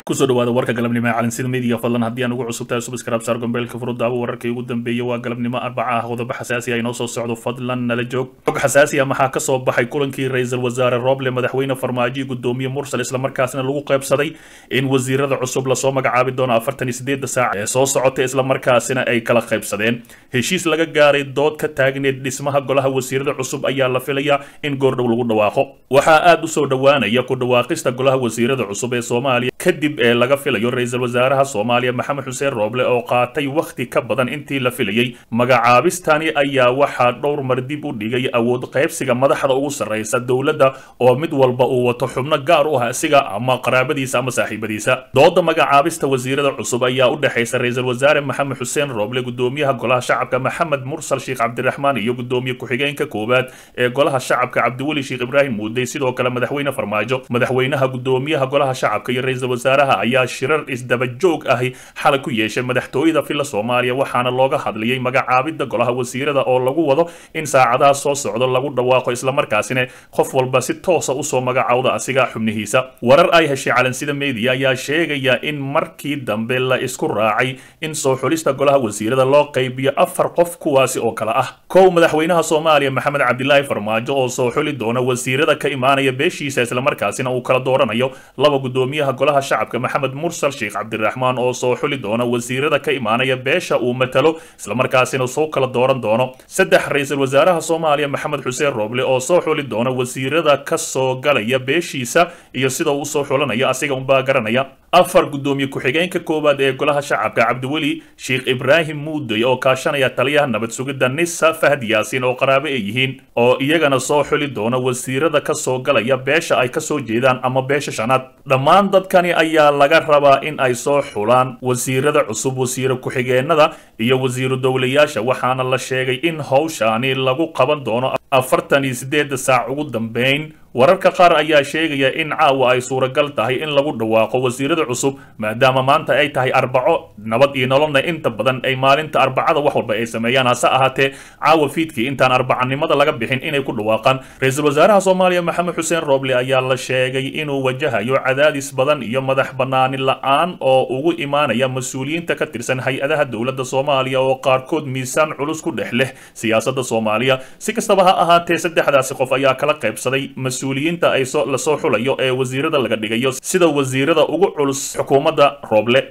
kusoo dhawaada warka galabnimo ee calansida media fadlan haddii aan ugu cusub tahay subscribe saar gombeelka furuddaaba wararkii ugu dambeeyay waa galabnimo arbaca ah qodobo xasaasi ah inoo soo socdo fadlan nala joog xog xasaasi ah maxaa ka soo baxay kulankii ra-iisul wasaare roble madaxweyne farmaajo gudoomiye mursal islamarkaasna lagu qaybsaday in wasiirada cusub lasoo magacaabi doono afartan iyo sideedda saac ee soo socota islamarkaasina ay kala qaybsadeen heshiis laga gaaray dood ka taagneed dhismaha golaha wasiirada cusub ayaa la filayaa in goordhow lagu dhawaaqo waxaa aada usoo dhowaanaya ku dhawaaqista golaha wasiirada cusub ee soomaaliya kadib ee laga filayo ra-iisul wasaaraha soomaaliya maxamed xuseen rooble oo qaatay wakhti ka badan intii la filayey magacaabistani ayaa waxaa dhowr mar dib u dhigay awood qaybsiga madaxda ugu sarraysa dowladda oo mid walba uu wato xubno gaar u ah isiga ama qaraabadiisa ama saaxiibadiisa dooda magacaabista wasiirada cusub ayaa u dhexaysa ra-iisul wasaare maxamed xuseen rooble gudoomiyaha golaha shacabka maxamed mursal sheekh cabdiraxmaan iyo gudoomiye ku-xigeenka koowaad ee golaha shacabka cabdiweli sheekh ibraahim muudey sidoo kale madaxweyne farmaajo madaxweynaha gudoomiyaha golaha shacabka iyo ra-iisul wasaaraha ayaa shirar isdaba joog ahi xalay ku yeeshay madaxtooyada filla soomaaliya waxaana looga hadlayay magacaabidda golaha wasiirada oo lagu wado in saacadaha soo socdo lagu dhawaaqo islamarkaasina qof walba si toosa usoo magacaawda asiga xubnihiisa warar ay heshay calansida media ayaa sheegaya in markii dambe la isku raacay in soo xulista golaha wasiirada loo qaybiyo afar qof kuwaasi oo kale ah kow madaxweynaha soomaaliya maxamed cabdilaahi farmaajo oo soo xuli doona wasiirada ka imaanaya beeshiisa islamarkaasina uu kala dooranayo laba gudoomiyaha golaha shacabka maxamed mursal sheekh cabdiraxmaan oo soo xuli doona wasiirada ka imaanaya beesha uu matalo islamarkaasina soo kala dooran doono saddex ra-iisul wasaaraha soomaaliya maxamed xuseen rooble oo soo xuli doona wasiirada ka soo galaya beeshiisa iyo sida uu usoo xulanaya asiga unbaa garanaya afar gudoomiye ku-xigeenka koowaad ee golaha shacabka cabdiweli sheekh ibraahim muudey oo kaashanaya taliyaha nabad sugidda nisa fahad yaasiin oo qaraabo ay yihiin oo iyagana soo xuli doona wasiirada ka soo galaya beesha ay ka soo jeedaan ama beesha shanaad dhammaan dadkani ayaa laga rabaa in ay soo xulaan wasiirada cusub wasiiro ku-xigeenada iyo wasiiru dowlayaasha waxaana la sheegay in howshaani lagu qaban doono afartan iyo sideedda saac ugu dambeyn wararka qaar ayaa sheegaya in caawa ay suuragal tahay in lagu dhawaaqo wasiirada cusub maadaama maanta ay tahay arbaco nabad iyo nololna inta badan ay maalinta arbacada wax walba ay sameeyaan hase ahaatee caawa fiidkii intaan arbacanimada laga bixin inay ku dhawaaqaan ra-iisul wasaaraha soomaaliya maxamed xuseen rooble ayaa la sheegay inuu wajahayo cadaadis badan iyo madax banaani la-aan oo ugu imaanaya mas-uuliyiinta ka tirsan hay-adaha dowladda soomaaliya oo qaarkood miisaan culus ku dhex leh siyaasadda soomaaliya si kastaba ha ahaatee saddexdaasi qof ayaa kala qaybsaday mas-uuliyiinta ay lasoo xulayo ee wasiirada laga dhigayo sida wasiirada ugu culus xukuumadda rooble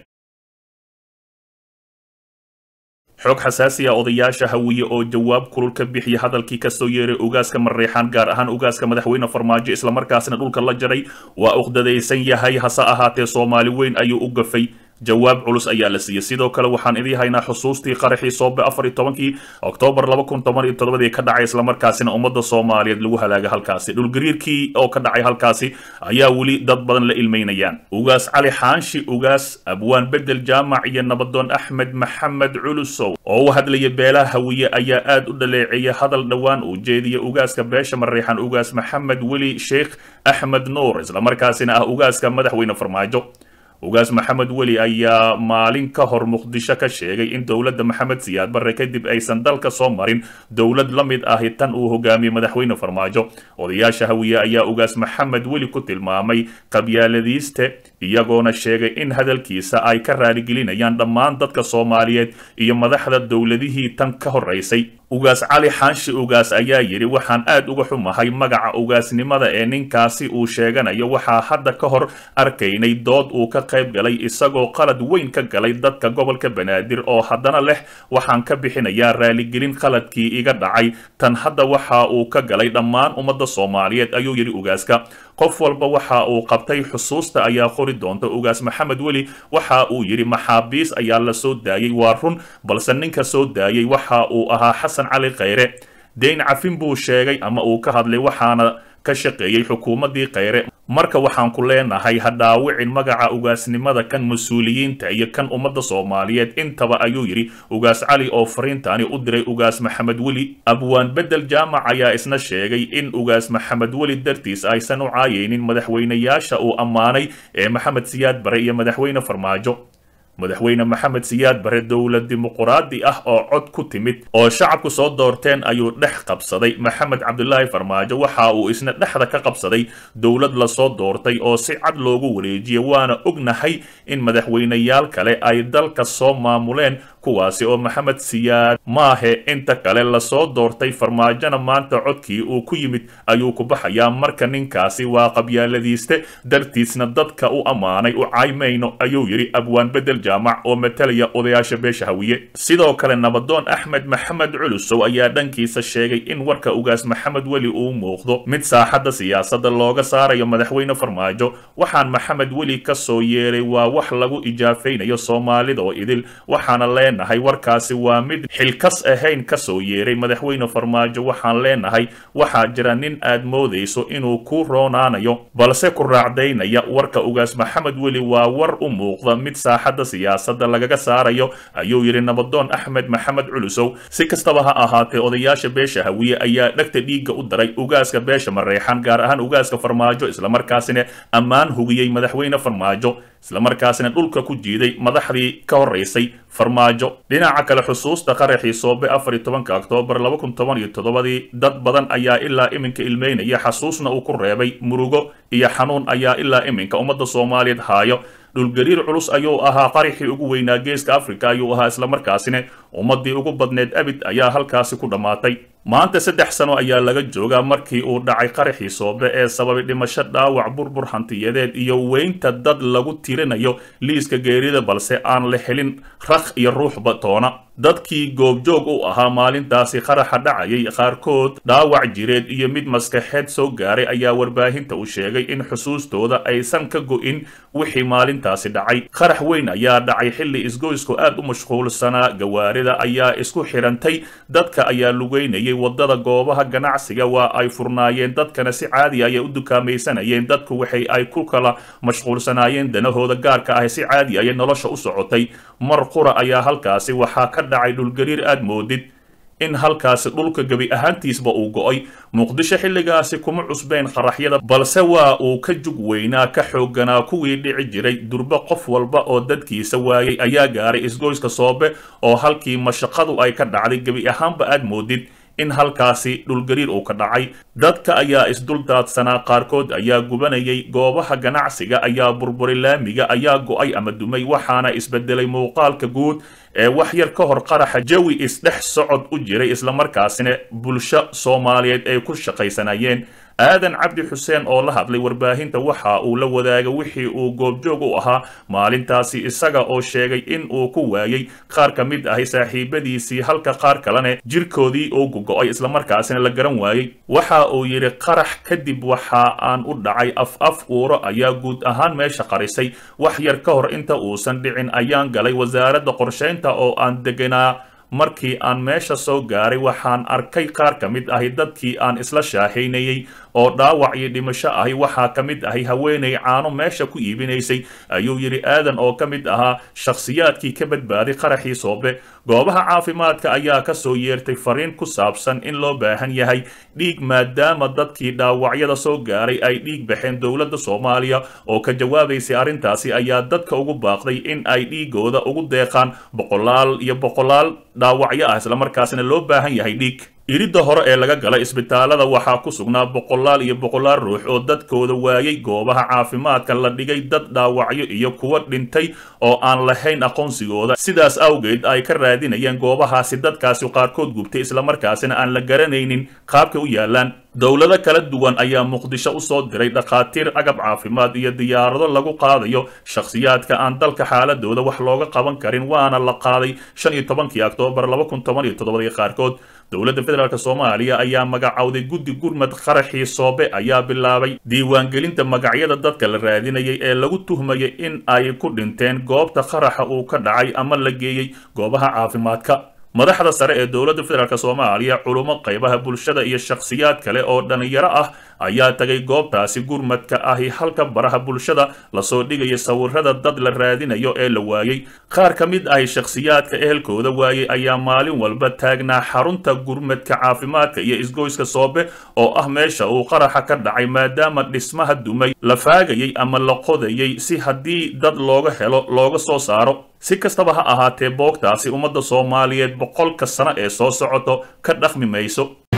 xog xasaasiya odayaasha hawiye oo jawaab kulul ka bixiya hadalkii kasoo yeeray ugaaska mareexaan gaar ahaan ugaaska madaxweyne farmaajo islamarkaasina dhulka la jaray waa uqdadaysan yahay hase ahaatee soomaali weyn ayuu u gafay jawaab culus ayaa la siiyey sidoo kale waxaan idii haynaa xusuustii qaraxii soobe afar iyo tobankii oktoobar laba kun toban iyo todobadii ka dhacay islamarkaasina ummadda soomaaliyeed lagu halaaga halkaasi dhulgariirkii oo ka dhacay halkaasi ayaa weli dad badan la ilmeynayaan ugaas cali xaanshi ugaas abwaan bedel jaamac iyo nabadoon axmed maxamed culusow oo u hadlaya beelaha hawiye ayaa aad u dhaleeceeyay hadal dhowaan uu jeediyay ugaaska beesha mareexan ugaas maxamed weli sheekh axmed nuur islamarkaasina ah ugaaska madaxweyne farmaajo ugaas maxamed weli ayaa maalin ka hor muqdisho ka sheegay in dowladda maxamed siyaad barre kadib aysan dalka soo marin dowlad la mid ahi tan uu hogaamiyey madaxweyne farmaajo odayaasha hawiye ayaa ugaas maxamed weli ku tilmaamay qabyaaladiiste iyagoona sheegay in hadalkiisa ay ka raaligelinayaan dhammaan dadka soomaaliyeed iyo madaxda dowladihii tan ka horeysay ugaas cali xaanshi ugaas ayaa yidhi waxaan aad uga xumahay magaca ugaasnimada ee ninkaasi uu sheeganayo waxaa hadda ka hor arkaynay dood uu ka qayb galay isagoo qalad weyn ka galay dadka gobolka banaadir oo haddana leh waxaan ka bixinayaa raaligelin qaladkii iga dhacay tan hadda waxa uu ka galay dhammaan ummadda soomaaliyeed ayuu yidhi ugaaska qof walba waxa uu qabtay xusuusta ayaa qori doonta ugaas maxamed weli waxa uu yidhi maxaabiis ayaa la soo daayey waa run balse ninka soo daayey waxa uu ahaa xasan cali khayre deyn cafin buu sheegay ama uu ka hadlay waxaana ka shaqeeyey xukuumaddii khayre marka waxaan ku leenahay ha dhaawicin magaca ugaasnimada kan mas-uuliyiinta iyo kan ummadda soomaaliyeed intaba ayuu yidhi ugaas cali oo fariintaani u diray ugaas maxamed weli abwaan bedel jaamac ayaa isna sheegay in ugaas maxamed weli dartiis aysan u caayaynin madaxweynayaasha uu ammaanay ee maxamed siyaad bare iyo madaxweyne farmaajo madaxweyne maxamed siyaad bare dowlad dimuquraadi ah oo cod ku timid oo shacabku soo doorteen ayuu dhex qabsaday maxamed cabdulaahi farmaajo waxa uu isna dhexda ka qabsaday dowlad lasoo doortay oo si cad loogu wareejiyay waana ognahay in madaxweyneyaal kale ay dalka soo maamuleen kuwaasi oo maxamed siyaad maahe inta kale lasoo doortay farmaajona maanta codkii uu ku yimid ayuu ku baxayaa marka ninkaasi waa qabyaaladiiste dartiisna dadka u ammaanay u caymayno ayuu yidhi abwaan bedel jaamac oo matalaya odayaasha beesha hawiye sidoo kale nabadoon axmed maxamed culusow ayaa dhankiisa sheegay in warka ugaas maxamed weli uu muuqdo mid saaxadda siyaasadda looga saarayo madaxweyne farmaajo waxaan maxamed weli ka soo yeeray waa wax lagu ijaafaynayo soomaalida oo idil waxaana leenahay warkaasi waa mid xilkas ahayn ka soo yeeray madaxweyne farmaajo waxaan leenahay waxaa jira nin aad moodayso inuu ku roonaanayo balse ku raacdaynaya warka ugaas maxamed weli waa war u muuqda mid saaxadda siyaasadda lagaga saarayo ayuu yidhi nabadoon axmed maxamed culusow si kastaba ha ahaatee odayaasha beesha hawiye ayaa dhegta dhiigga u daray ugaaska beesha mareexan gaar ahaan ugaaska farmaajo islamarkaasina ammaan hugiyey madaxweyne farmaajo islamarkaasina dhulka ku jiiday madaxdii ka horeysay farmaajo dhinaca kale xusuusta qaraxii soobe afar iyo tobanka oktoobar laba kun toban iyo toddobadii dad badan ayaa ilaa iminka ilmeynaya xasuusna uu ku reebay murugo iyo xanuun ayaa ilaa iminka ummadda soomaaliyeed haayo dhulgariir culus ayuu ahaa qaraxii ugu weynaa geeska africa ayuu ahaa islamarkaasina ummaddii ugu badneed abid ayaa halkaasi ku dhammaatay maanta saddex sano ayaa laga joogaa markii uu dhacay qaraxii soobe ee sababay dhimasho dhaawac burbur hantiyadeed iyo weynta dad lagu tirinayo liiska geerida balse aan la helin rakh iyo ruuxba toona dadkii goobjoog u ahaa maalintaasi qaraxa dhacayay qaarkood dhaawac jireed iyo mid maskaxeed soo gaaray ayaa warbaahinta u sheegay in xusuustooda aysan ka go'in wixii maalintaasi dhacay qarax weyn ayaa dhacay xilli isgoysku aad u mashquulsanaa gawaarida ayaa isku xirantay dadka ayaa lugeynayay wadada goobaha ganacsiga waa ay furnaayeen dadkana si caadi ayay u dukaamaysanayeen dadku waxay ay ku kala mashquulsanaayeen danahooda gaarka ah si caadi ayay nolosha u socotay mar qura ayaa halkaasi waxaa ka dhacay dhulgariir aad moodid in halkaasi dhulka gebi ahaantiisba uu go'ay muqdisho xilligaasi kuma cusbeen qaraxyada balse waa uu ka jug weynaa ka xoogganaa kuwii dhici jiray durbo qof walba oo dadkiisa waayay ayaa gaaray isgoyska soobe oo halkii mashaqadu ay ka dhacday gebi ahaanba aad moodid in halkaasi dhulgariir uu ka dhacay dadka ayaa isduldaadsanaa qaarkood ayaa gubanayay goobaha ganacsiga ayaa burburay laamiga ayaa go'ay ama dumay waxaana isbedelay muuqaalka guud ee wax yar ka hor qaraxa jawi isdhex socod u jiray islamarkaasina bulsho soomaaliyeed ay ku shaqaysanayeen aadan cabdi xuseen oo la hadlay warbaahinta waxa uu la wadaagay wixii uu goobjoog u ahaa maalintaasi isaga oo sheegay in uu ku waayay qaar ka mid ahi saaxiibadiisii halka qaar kalene jirkoodii uu gogo'ay islamarkaasina la garan waayey waxa uu yidhi qarax kadib waxa aan u dhacay af af uuro ayaa guud ahaan meesha qarisay wax yar ka hor inta uusan dhicin ayaan galay wasaaradda qorshaynta oo aan deganaa markii aan meesha soo gaaray waxaan arkay qaar ka mid ahi dadkii aan isla shaahaynayey oo dhaawac iyo dhimasho ahi waxaa ka mid ahi haweenay caano meesha ku iibinaysay ayuu yidhi aadan oo ka mid ahaa shakhsiyaadkii ka badbaaday qaraxii soobe goobaha caafimaadka ayaa ka soo yeertay fariin ku saabsan in loo baahan yahay dhiig maadaama dadkii dhaawacyada soo gaaray ay dhiig baxeen dowladda soomaaliya oo ka jawaabaysay arrintaasi ayaa dadka ugu baaqday in ay dhiigooda ugu deeqaan boqolaal iyo boqolaal dhaawacyo ah islamarkaasina loo baahan yahay dhiig iridda hore ee laga galay isbitaalada waxaa ku sugnaa boqolaal iyo boqolaal ruux oo dadkooda waayay goobaha caafimaadka la dhigay dad dhaawacyo iyo kuwa dhintay oo aan lahayn aqoonsigooda sidaas awgeed ay ka raadinayeen goobahaasi dadkaasi qaarkood gubtay islamarkaasina aan la garanaynin qaabka u yaalaan dowlado kala duwan ayaa muqdisho u soo diray dhakhaatiir agab caafimaad iyo diyaarado lagu qaadayo shakhsiyaadka aan dalka xaaladooda wax looga qaban karin waana la qaaday shan iyo tobankii oktoobar laba kun toban iyo toddobadii qaarkood dowladda federaalk soomaaliya ayaa magacowday guddi gurmad qaraxii soobe ayaa bilaabay diiwaangelinta magacyada dadka la raadinayay ee lagu tuhmayay in ay ku dhinteen goobta qaraxa uu ka dhacay ama la geeyey goobaha caafimaadka madaxda sare ee dowladda federaalk soomaaliya culummo qaybaha bulshada iyo shakhsiyaad kale oo dhalinyaro ah ayaa tagay goobtaasi gurmadka ahi halka baraha bulshada lasoo dhigaya sawirada dad la raadinayo ee la waayey qaar ka mid ahi shakhsiyaadka ehelkooda waayey ayaa maalin walba taagnaa xarunta gurmadka caafimaadka iyo isgoyska soobe oo ah meesha uu qaraxa ka dhacay maadaama dhismaha dumay la faagayay ama la qodayay si haddii dad looga helo looga soo saaro si kastaba ha ahaatee boogtaasi ummadda soomaaliyeed boqolka sano ee soo socoto ka dhaqmi mayso